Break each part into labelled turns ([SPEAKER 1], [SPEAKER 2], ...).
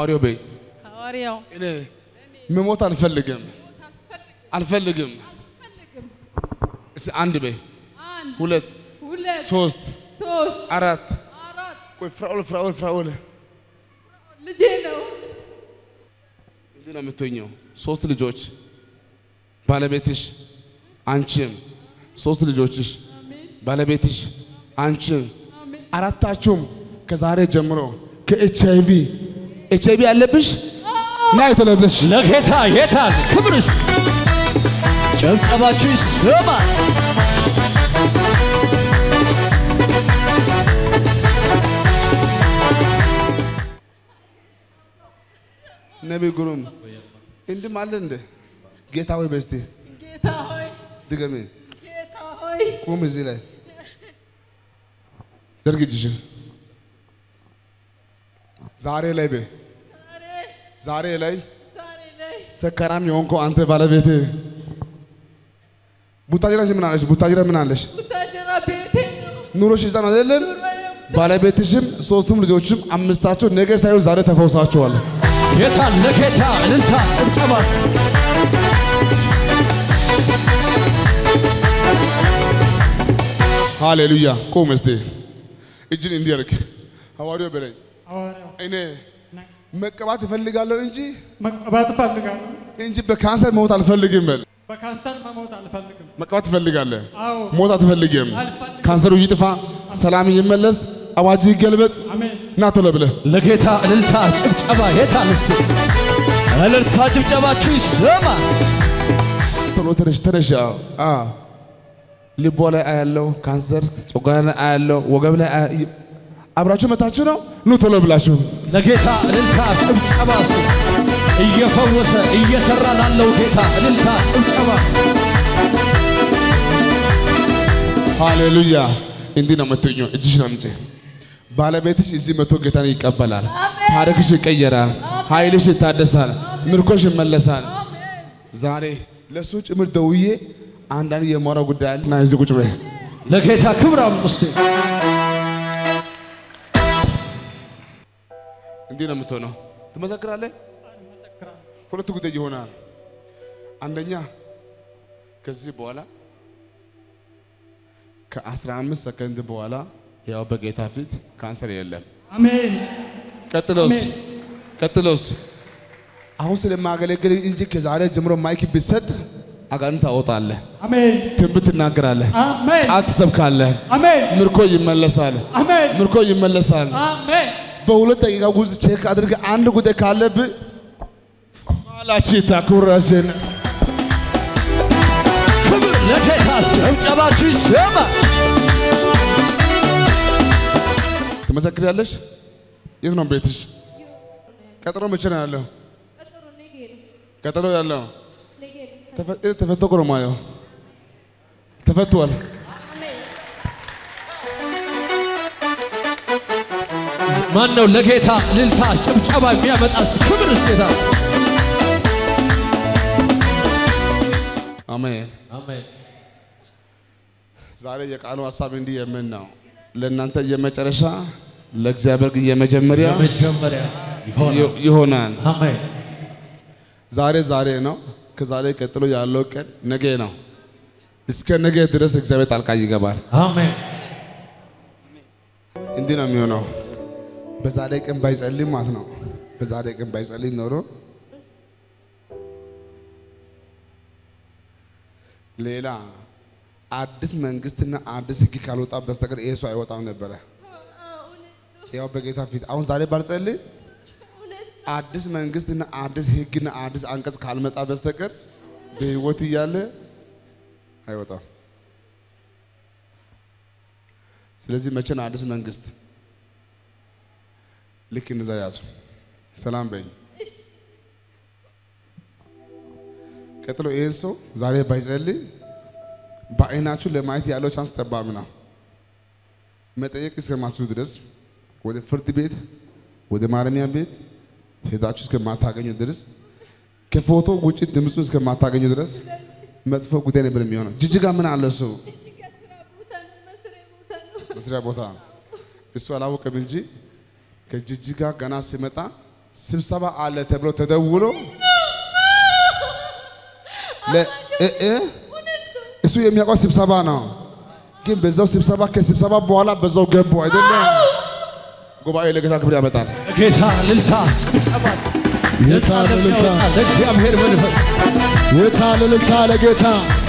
[SPEAKER 1] ሐዋርያው በይ
[SPEAKER 2] ሐዋርያው
[SPEAKER 1] እኔ መሞት አልፈልግም አልፈልግም። እስኪ አንድ በይ
[SPEAKER 2] አንድ
[SPEAKER 1] ሁለት
[SPEAKER 2] ሁለት
[SPEAKER 1] ሶስት
[SPEAKER 2] ሶስት
[SPEAKER 1] አራት
[SPEAKER 2] አራት
[SPEAKER 1] ቆይ ፍራኦል ፍራኦል ፍራኦል
[SPEAKER 2] ልጄ ነው።
[SPEAKER 1] እንዲህ ነው የምትሆኘው። ሶስት ልጆች ባለቤትሽ፣ አንቺም ሶስት ልጆችሽ ባለቤትሽ፣ አንቺም
[SPEAKER 2] አሜን
[SPEAKER 1] አራታችሁም ከዛሬ ጀምሮ ከኤች አይ ቪ ኤች አይ ቪ አለብሽ ና የተለብለሽ
[SPEAKER 3] ለጌታ የታል ክብር እስቲ ጨብጨባችሁ ይሰማል።
[SPEAKER 1] ነቢይ ግሩም እንዲህ ማለት እንደ ጌታ ሆይ በስቲ
[SPEAKER 2] ጌታ ሆይ
[SPEAKER 1] ድገሜ
[SPEAKER 2] ጌታ ሆይ
[SPEAKER 1] ቁም እዚህ ላይ ዘርግ እጅሽን ዛሬ ላይ በ
[SPEAKER 2] ዛሬ
[SPEAKER 1] ዛሬ ላይ
[SPEAKER 2] ዛሬ ላይ
[SPEAKER 1] ሰካራም የሆንከው አንተ ባለቤት ቡታጅራ ምን አለሽ? ቡታጅራ ምን አለሽ?
[SPEAKER 2] ቡታጀራ ቤቴ ነው።
[SPEAKER 1] ኑሮሽ እዛ ነው አይደለም?
[SPEAKER 2] ኑሮዬ
[SPEAKER 1] ባለቤትሽም ሶስቱም ልጆችም አምስታቸው ነገ ሳይሆን ዛሬ ተፈውሳቸዋል።
[SPEAKER 3] የታል ለጌታ እልልታ ጭብጨባ እስቲ
[SPEAKER 1] ሃሌሉያ። ቁም እስቲ እጅን እንዲያርግ ሐዋርያው በለኝ
[SPEAKER 4] ሐዋርያው
[SPEAKER 1] እኔ መቀባት እፈልጋለሁ እንጂ
[SPEAKER 4] መቀባት እፈልጋለሁ።
[SPEAKER 1] እንጂ በካንሰር መሞት አልፈልግም። በል
[SPEAKER 4] በካንሰር መሞት አልፈልግም።
[SPEAKER 1] መቀባት ትፈልጋለህ፣
[SPEAKER 4] አዎ
[SPEAKER 1] ሞት አትፈልግም።
[SPEAKER 4] አልፈልግም።
[SPEAKER 1] ካንሰሩ ይጥፋ፣ ሰላም ይመለስ፣ አዋጅ ይገልበጥ።
[SPEAKER 4] አሜን።
[SPEAKER 1] ና ቶሎ ብለህ
[SPEAKER 3] ለጌታ እልልታ ጭብጨባ የታል እስቲ እልልታ ጭብጨባችሁ ይሰማል።
[SPEAKER 1] ቶሎ ተነሽ ተነሽ። አዎ አ ልቧ ላይ አያለው ካንሰር፣ ጨጓራ ላይ አያለው፣ ወገብ ላይ አያ- አብራችሁ መታችሁ ነው። ኑ ቶሎ ብላችሁ
[SPEAKER 3] ለጌታ እልልታ ጭብጨባ እስቲ እየፈወሰ እየሰራ ላለው ጌታ እልልታ ጭብጨባ
[SPEAKER 1] ሃሌሉያ። እንዲህ ነው የምትኘው። እጅሽን አምጪ። ባለቤትሽ እዚህ መቶ ጌታን ይቀበላል።
[SPEAKER 2] አሜን።
[SPEAKER 1] ታሪክሽ ይቀየራል። ኃይልሽ ይታደሳል። ምርኮሽ ይመለሳል። ዛሬ ለእሱ ጭምር ደውዬ አንዳንድ የማወራው ጉዳይ አለ እና እዚህ ቁጭ በይ።
[SPEAKER 3] ለጌታ ክብር አምጡ እስቲ
[SPEAKER 1] እንዲህ ነው የምትሆነው። ትመሰክራለህ። ሁለት ጉዳይ ይሆናል። አንደኛ ከዚህ በኋላ ከ15 ሰከንድ በኋላ ያው በጌታ ፊት ካንሰር የለም።
[SPEAKER 4] አሜን።
[SPEAKER 1] ቀጥሎስ
[SPEAKER 4] አሜን።
[SPEAKER 1] ቀጥሎስ አሁን ስለማገለግል እንጂ ከዛሬ ጀምሮ ማይክ ቢሰጥ አጋንንት ታወጣለህ፣
[SPEAKER 4] አሜን።
[SPEAKER 1] ትንቢት ትናገራለህ፣
[SPEAKER 4] አሜን።
[SPEAKER 1] ቃል ትሰብካለህ፣
[SPEAKER 4] አሜን።
[SPEAKER 1] ምርኮ ይመለሳል፣
[SPEAKER 4] አሜን።
[SPEAKER 1] ምርኮ ይመለሳል።
[SPEAKER 4] አሜን።
[SPEAKER 1] በሁለት ደቂቃ ውስጥ ቼክ አድርገህ አንድ ጉዳይ ካለብህ ማላቺ ታኩራችን
[SPEAKER 3] ክብር ለጌታ እስቲ ጭብጨባችሁ ይሰማል።
[SPEAKER 1] ትመሰክሪያለሽ። የት ነው ቤትሽ? ቀጠሮ መቼ ነው ያለው?
[SPEAKER 5] ቀጠሮ ነገ ነው።
[SPEAKER 1] ቀጠሮ ያለው
[SPEAKER 5] ነገ ነው።
[SPEAKER 1] ተፈ- ተፈቶ እኮ ነው የማየው። ተፈቷል።
[SPEAKER 5] አሜን።
[SPEAKER 3] ማን ነው ለጌታ እልልታ ጭብጨባ የሚያመጣ እስቲ ክብር እስቲ ጌታ
[SPEAKER 1] አሜን።
[SPEAKER 3] አሜን
[SPEAKER 1] ዛሬ የቃሉ ሀሳብ እንዲህ የምን ነው ለእናንተ የመጨረሻ ለእግዚአብሔር ግን የመጀመሪያ
[SPEAKER 3] የመጀመሪያ ይሆናል።
[SPEAKER 1] ይ- ይሆናል።
[SPEAKER 3] አሜን
[SPEAKER 1] ዛሬ ዛሬ ነው። ከዛሬ ቀጥሎ ያለው ቀን ነገ ነው። እስከ ነገ ድረስ እግዚአብሔር ጣልቃ ይገባል።
[SPEAKER 3] አሜን
[SPEAKER 1] እንዲህ ነው የሚሆነው። በዛሬ ቀን ባይጸልይ ማለት ነው። በዛሬ ቀን ባይጸልይ ኖሮ ሌላ አዲስ መንግስትና አዲስ ሕግ ካልወጣ በስተቀር ይሄ ሰው አይወጣም ነበረ። ያው በጌታ ፊት አሁን ዛሬ ባልጸልይ አዲስ መንግስትና አዲስ ሕግና አዲስ አንቀጽ ካልመጣ በስተቀር በህይወት እያለ አይወጣም። ስለዚህ መቼ ነው አዲስ መንግስት? ልክ እንደዛ ያዙ። ሰላም በኝ። ቀጥሎ ይህን ሰው ዛሬ ባይጸልይ በአይናችሁ ለማየት ያለው ቻንስ ጠባብ ነው። መጠየቅ እስከማትችሉ ድረስ ወደ ፍርድ ቤት፣ ወደ ማረሚያ ቤት ሄዳችሁ እስከማታገኙ ድረስ ከፎቶ ውጭ ድምፁን እስከማታገኙ ድረስ መጥፎ ጉዳይ ነበር የሚሆነው። ጅጅጋ ምን አለ እሱ
[SPEAKER 5] እጅግ ስራ ቦታ ነው፣ መስሪያ ቦታ ነው።
[SPEAKER 1] መስሪያ ቦታ እሱ አላወቀም እንጂ ከጅጅጋ ገና ሲመጣ ስብሰባ አለ ተብሎ ተደውሎ ለ- እ- እ? እሱ የሚያውቀው ስብሰባ ነው። ግን በዛው ስብሰባ ከስብሰባ በኋላ በዛው ገቡ አይደለም። ጉባኤ ለጌታ ክብር ያመጣል።
[SPEAKER 3] ጌታ ልልታ ጭብጨባ
[SPEAKER 6] የታ ልልታ
[SPEAKER 3] ለእግዚአብሔር መንፈስ
[SPEAKER 6] የታ ልልታ ለጌታ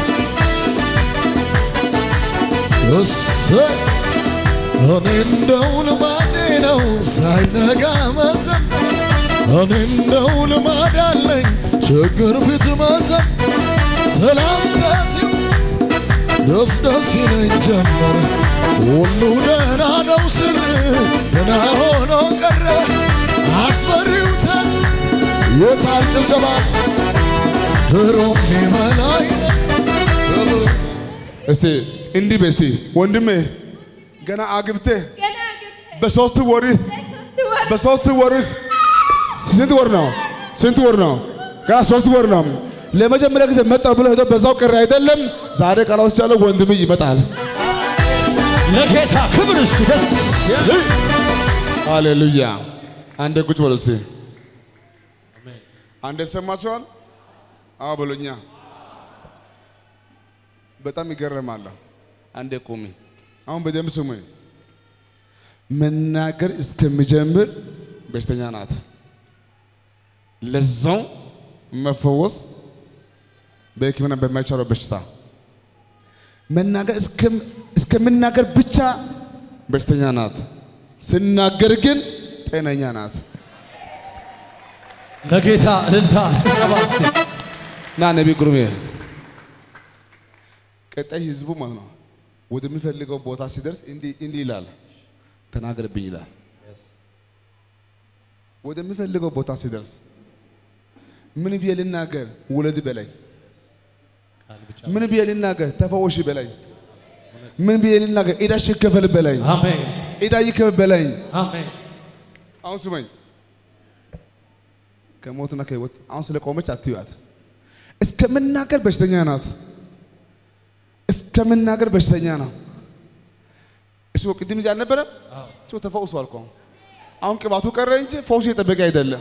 [SPEAKER 6] እሰይ እኔ እንደው ልማዴ ነው ሳይነጋ መዘመር እኔ እንደው ልማድ አለኝ ችግር ፊት መዘመር ሰላምታ ሲው ደስ ደስ ይለኝ ጀመር ሁሉ ደህና ነው ስል ደህና ሆኖ ቀረ አስፈሪውታል የታል ጭብጨባ ድሮም ይመላይ
[SPEAKER 1] እስቲ እንዲህ በስቲ ወንድሜ ገና አግብተህ
[SPEAKER 5] ገና ገብተህ
[SPEAKER 1] በሶስት ወርህ
[SPEAKER 5] ለሶስት ወር
[SPEAKER 1] በሶስት ወርህ ስንት ወር ነው? ስንት ወር ነው? ገና ሶስት ወር ነው። ለመጀመሪያ ጊዜ መጣ ብሎ ሄዶ በዛው ቀረ አይደለም። ዛሬ ቃላት ያለው ወንድም ይመጣል።
[SPEAKER 3] ለጌታ ክብር እስቲ ደስ
[SPEAKER 1] ሃሌሉያ። አንዴ ቁጭ በሉ እስቲ። አንዴ ሰማችኋል? አዎ በሉኛ። በጣም ይገርማል። አንዴ ቁሚ። አሁን በደንብ ስሙኝ። መናገር እስከሚጀምር በሽተኛ ናት። ለዛው መፈወስ በሕክምና በማይቻለው በሽታ መናገር እስከም- እስከምናገር ብቻ በሽተኛ ናት። ስናገር ግን ጤነኛ ናት።
[SPEAKER 3] ለጌታ ልልታ ጭብጨባ እስቲ
[SPEAKER 1] ና ነቢ ጉርሜ ቀጣይ ህዝቡ ማለት ነው ወደሚፈልገው ቦታ ሲደርስ እንዲህ እንዲህ ይላል፣ ተናገርብኝ ይላል። ወደሚፈልገው ቦታ ሲደርስ ምን ብዬ ልናገር? ውለድ በላይ ምን ብዬ ልናገር? ተፈወሽ በላይ ምን ብዬ ልናገር? ዕዳሽ ይከፈል በላይ
[SPEAKER 3] አሜን
[SPEAKER 1] ዕዳ ይከፈል በላይ
[SPEAKER 3] አሜን
[SPEAKER 1] አሁን ስመኝ ከሞትና ከህይወት አሁን ስለ ቆመች አትዩት። እስከምናገር በሽተኛ ናት። እስከምናገር በሽተኛ ነው። እሱ ቅድም እዚህ አልነበረም? እሱ ተፈውሷል እኮ አሁን ቅባቱ ቀረ እንጂ ፈውሱ የጠበቀ አይደለም።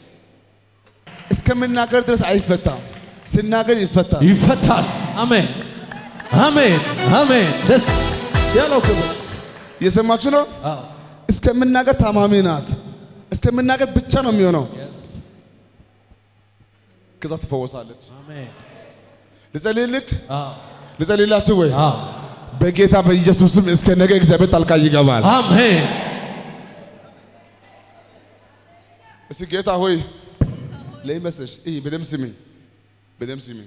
[SPEAKER 1] እስከምናገር ድረስ አይፈታም። ስናገር ይፈታል።
[SPEAKER 3] ይፈታል አሜን አሜን አሜን ደስ ያለው ክብር
[SPEAKER 1] እየሰማችሁ ነው?
[SPEAKER 3] አዎ
[SPEAKER 1] እስከምናገር ታማሚ ናት። እስከምናገር ብቻ ነው የሚሆነው። ከዛ ትፈወሳለች።
[SPEAKER 3] አሜን
[SPEAKER 1] ልጸልይልክ
[SPEAKER 3] አዎ
[SPEAKER 1] ልጸልይላችሁ ወይ?
[SPEAKER 3] አዎ
[SPEAKER 1] በጌታ በኢየሱስም እስከ ነገ እግዚአብሔር ጣልቃ ይገባል።
[SPEAKER 3] አሜን
[SPEAKER 1] እስኪ ጌታ ሆይ ለይመስልሽ ይህ በደምብ ስሚኝ፣ በደምብ ስሚኝ።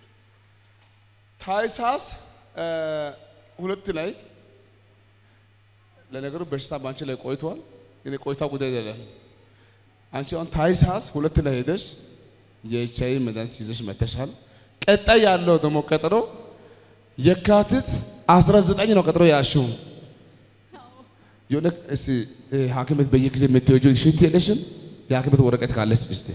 [SPEAKER 1] ታኅሳስ እ ሁለት ላይ ለነገሩ በሽታ በአንቺ ላይ ቆይቷል። ግን ቆይታ ጉዳይ አይደለም። አንቺ አሁን ታኅሳስ ሁለት ላይ ሄደሽ የኤች አይ ቪ መድኃኒት ይዘሽ መተሻል። ቀጣይ ያለው ደግሞ ቀጠሮ የካቲት 19 ነው ቀጠሮ ያልሽው። የሆነ እስቲ እ ሐኪም ቤት በየጊዜ የምትወጂው ሽንት የለሽም? የሐኪም ቤት ወረቀት ካለሽ እስቲ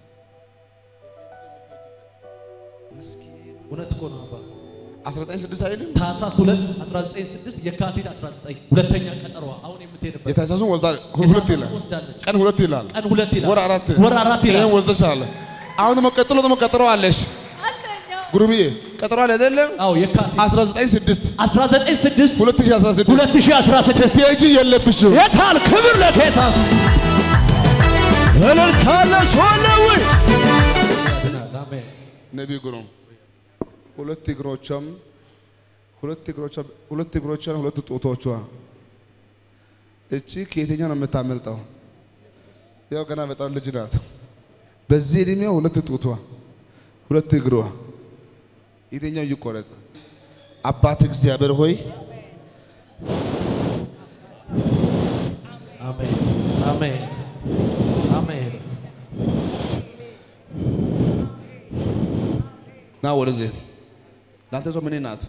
[SPEAKER 3] እውነት እኮ ነው አባ
[SPEAKER 1] 19 አይልም?
[SPEAKER 3] ታህሳስ 2 196 የካቲት 19 ሁለተኛ ቀጠሮዋ አሁን የምትሄድበት
[SPEAKER 1] የታኅሳሱን ወስዳ ሁለት ይላል።
[SPEAKER 3] ወስዳለች
[SPEAKER 1] ቀን ሁለት ይላል።
[SPEAKER 3] ቀን ሁለት ይላል
[SPEAKER 1] ወር አራት
[SPEAKER 3] ወር አራት ይላል
[SPEAKER 1] ይሄን ወስደሻል። አሁን ደግሞ ቀጥሎ ደግሞ ቀጠሮ አለሽ።
[SPEAKER 2] አንደኛው
[SPEAKER 1] ጉሩምዬ ቀጠሮ አለ አይደለም?
[SPEAKER 3] አዎ የካቲት
[SPEAKER 1] 19
[SPEAKER 3] 196
[SPEAKER 1] 2016
[SPEAKER 3] 2016
[SPEAKER 1] ስትሄጂ የለብሽም።
[SPEAKER 3] የታል ክብር ለጌታ
[SPEAKER 6] እልልታለሽ ሆነ ወይ
[SPEAKER 3] አሜን
[SPEAKER 1] ነቢይ ጉሩም ሁለት እግሮቿም ሁለት እግሮቿ ሁለት እግሮቿን ሁለት ጡቶቿ እቺ ከየትኛው ነው የምታመልጠው? ያው ገና በጣም ልጅ ናት። በዚህ እድሜው ሁለት ጡቷ ሁለት እግሯ የትኛው ይቆረጥ? አባት እግዚአብሔር ሆይ
[SPEAKER 3] አሜን አሜን አሜን
[SPEAKER 1] ና ወደዚህ ለአንተ ሰው ምን ናት?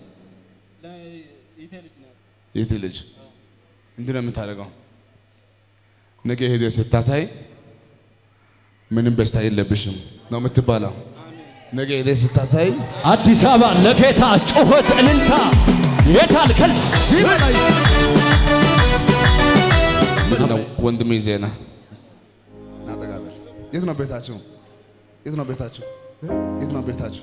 [SPEAKER 1] የት ልጅ እንዲህ ነው የምታደርገው። ነገ ሄደህ ስታሳይ ምንም በሽታ የለብሽም ነው የምትባለው። ነገ ሄደህ ስታሳይ
[SPEAKER 3] አዲስ አበባ ለጌታ ጩኸት እልልታ የታል ከዚህ በላይ
[SPEAKER 1] ምንድን ነው ወንድሜ ዜና ናጠጋበል የት ነው ቤታችሁ? የት ነው ቤታችሁ? የት ነው ቤታችሁ?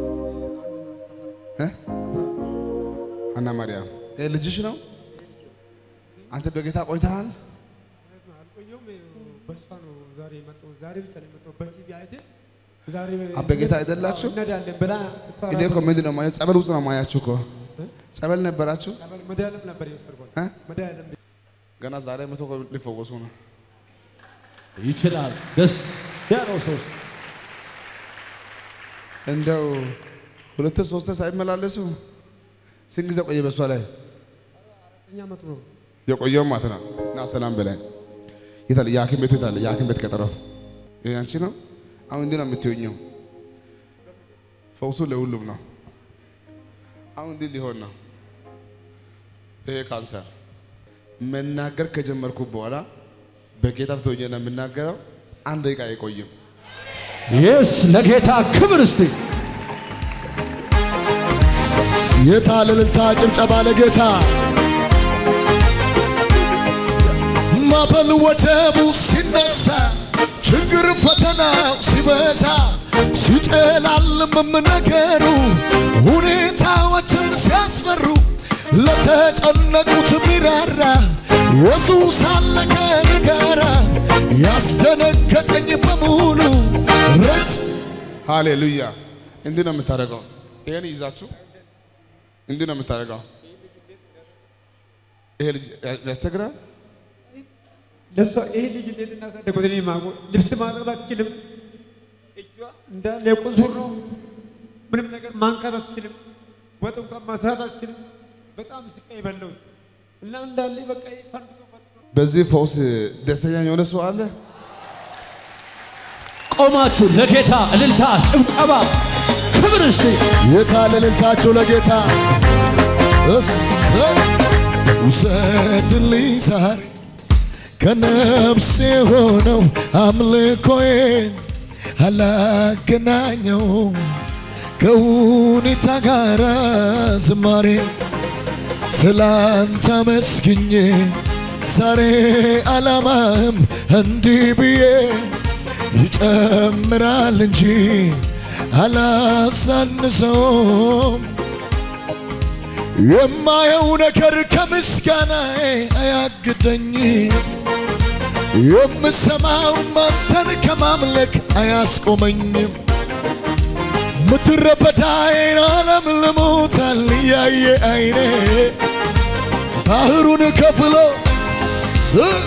[SPEAKER 1] እ? ሀና ማርያም ይሄ ልጅሽ ነው? አንተ በጌታ ቆይተሃል?
[SPEAKER 4] አልቆየሁም። በሷ ነው ዛሬ የመጣሁት። ዛሬ ብቻ ነው የመጣሁት። በቲቪ አይቴ ዛሬ
[SPEAKER 1] አ በጌታ አይደላችሁ?
[SPEAKER 4] እንሄዳለን ብላ እሷ
[SPEAKER 1] እኔ እኮ ምንድን ነው ማየው ጸበል ውስጥ ነው ማያችሁ እኮ ጸበል ነበራችሁ
[SPEAKER 4] ጸበል መድኃኒዓለም ነበር የወሰድኳት።
[SPEAKER 1] እ?
[SPEAKER 4] መድኃኒዓለም
[SPEAKER 1] ገና ዛሬ መቶ እኮ ሊፈወሱ ነው።
[SPEAKER 3] ይችላል። ደስ ያለው ሰው
[SPEAKER 1] እንደው ሁለት ሶስት ሳይመላለሱ ስንት ጊዜ ቆየ በሷ ላይ
[SPEAKER 4] እኛ መጡ ነው
[SPEAKER 1] የቆየው ማለት ነው። እና ሰላም በላይ የታለ የሐኪም ቤቱ የታለ የሐኪም ቤት ቀጠረው ይሄ አንቺ ነው። አሁን እንዲህ ነው የምትሆኘው። ፈውሱ ለሁሉም ነው። አሁን እንዲህ ሊሆን ነው። ይሄ ካንሰር መናገር ከጀመርኩ በኋላ በጌታ ፊት ሆኜ ነው የምናገረው። አንድ ደቂቃ አይቆይም።
[SPEAKER 3] የስ ለጌታ ክብር እስቲ
[SPEAKER 6] የታለ እልልታ ጭብጨባ ለጌታ ማዕበል ወጀቡ ሲነሳ ችግር ፈተናው ሲበዛ ሲጨላልምም ነገሩ ሁኔታዎችም ሲያስፈሩ ለተጨነቁት ሚራራ ኢየሱስ አለ ከእኔ ጋራ ያስደነገጠኝ በሙሉ ረጭ
[SPEAKER 1] ሃሌሉያ። እንዲህ ነው የምታደርገው። ይሄን ይዛችሁ እንዲህ ነው የምታደርገው። ይሄ ልጅ ያስቸግራል።
[SPEAKER 4] ለእሷ ይሄ ልጅ እንዴት እናሳደጉት? እኔ የማውቀው ልብስ ማጠብ አትችልም። እጇ እንዳለ የቁንሱር ነው። ምንም ነገር ማንካት አትችልም። ወጥ እንኳን ማስራት አትችልም። በጣም ስቃይ በለውት እና እንዳለ በቃ ፈንድቶ ፈንድቶ
[SPEAKER 1] በዚህ ፈውስ ደስተኛ የሆነ ሰው አለ?
[SPEAKER 3] ቆማችሁ ለጌታ እልልታ፣ ጭብጨባ፣ ክብር እስቲ
[SPEAKER 6] የታለ እልልታችሁ ለጌታ እሰይ ውሰድልኝ ዛሬ ከነፍሴ ሆነው አምልኮዬን አላገናኘው ከሁኔታ ጋር ዝማሬ ትላንት አመስግኜ ዛሬ አላማም እንዲህ ብዬ ይጨምራል እንጂ አላሳንሰውም። የማየው ነገር ከምስጋናዬ አያግደኝ፣ የምሰማው አንተን ከማምለክ አያስቆመኝም። ምድረ በዳዬን ዓለም ልሞታል እያየ አይኔ ባህሩን ከፍሎ ስ-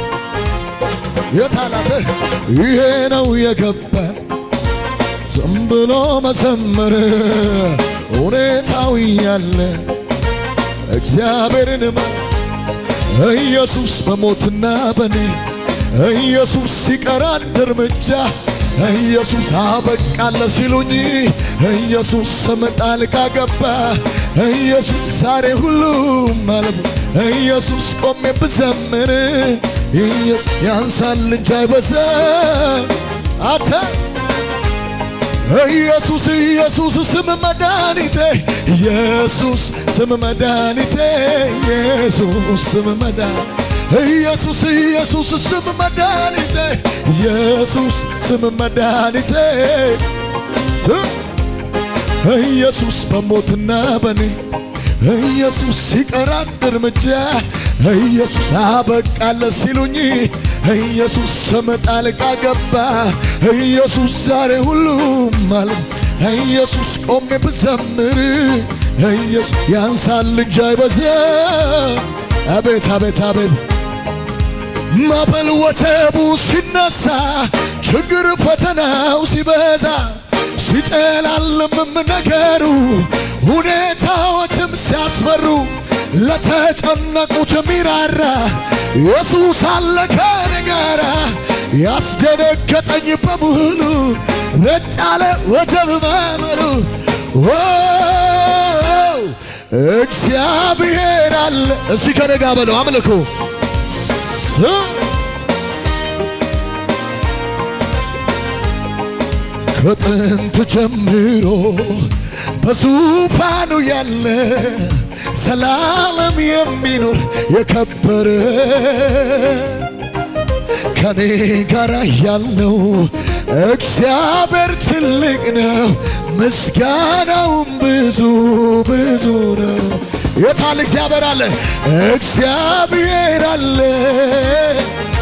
[SPEAKER 6] የታላተ ይሄ ነው የገባ ዝም ብሎ መዘመር ሁኔታው ያለ እግዚአብሔርን ማ- ኢየሱስ በሞትና በኔ ኢየሱስ ሲቀር አንድ እርምጃ ኢየሱስ አበቃለ ሲሉኝ ኢየሱስ ስም ጣልቃ ገባ ኢየሱስ ዛሬ ሁሉም ማለፉ ኢየሱስ ቆሜ ብዘምር ኢየሱስ ያንሳል እንጂ አይበዛ አተ ኢየሱስ ኢየሱስ ስም መድኃኒቴ ኢየሱስ ስም መድኃኒቴ ኢየሱስ ስም መድኃኒቴ ኢየሱስ ኢየሱስ ስም መድኃኒቴ ኢየሱስ ስም መድኃኒቴ ት- ኢየሱስ በሞትና በኔ ኢየሱስ ሲቀር አንድ እርምጃ ኢየሱስ አበቃለ ሲሉኝ ኢየሱስ ስም ጣልቃ ገባ ኢየሱስ ዛሬ ሁሉም ማለት ኢየሱስ ቆሜ ብዘምር ኢየሱስ ያንሳል እንጂ አይበዛ አቤት አቤት አቤት ማዕበል ወጀቡ ሲነሳ ችግር ፈተናው ሲበዛ ሲጨላልምም ነገሩ ሁኔታዎችም ሲያስፈሩ ለተጨነቁት ሚራራ ኢየሱስ አለ ከኔ ጋራ ያስደነገጠኝ በሙሉ ረጭ አለ ወጀብ ማዕበሉ ዋው! እግዚአብሔር አለ እስቲ ከነጋ በለው አምልኮ ስ- ከጥንት ጀምሮ በዙፋኑ ያለ ዘላለም የሚኖር የከበረ ከኔ ጋር ያለው እግዚአብሔር ትልቅ ነው፣ ምስጋናውም ብዙ ብዙ ነው። የታል እግዚአብሔር አለ፣ እግዚአብሔር አለ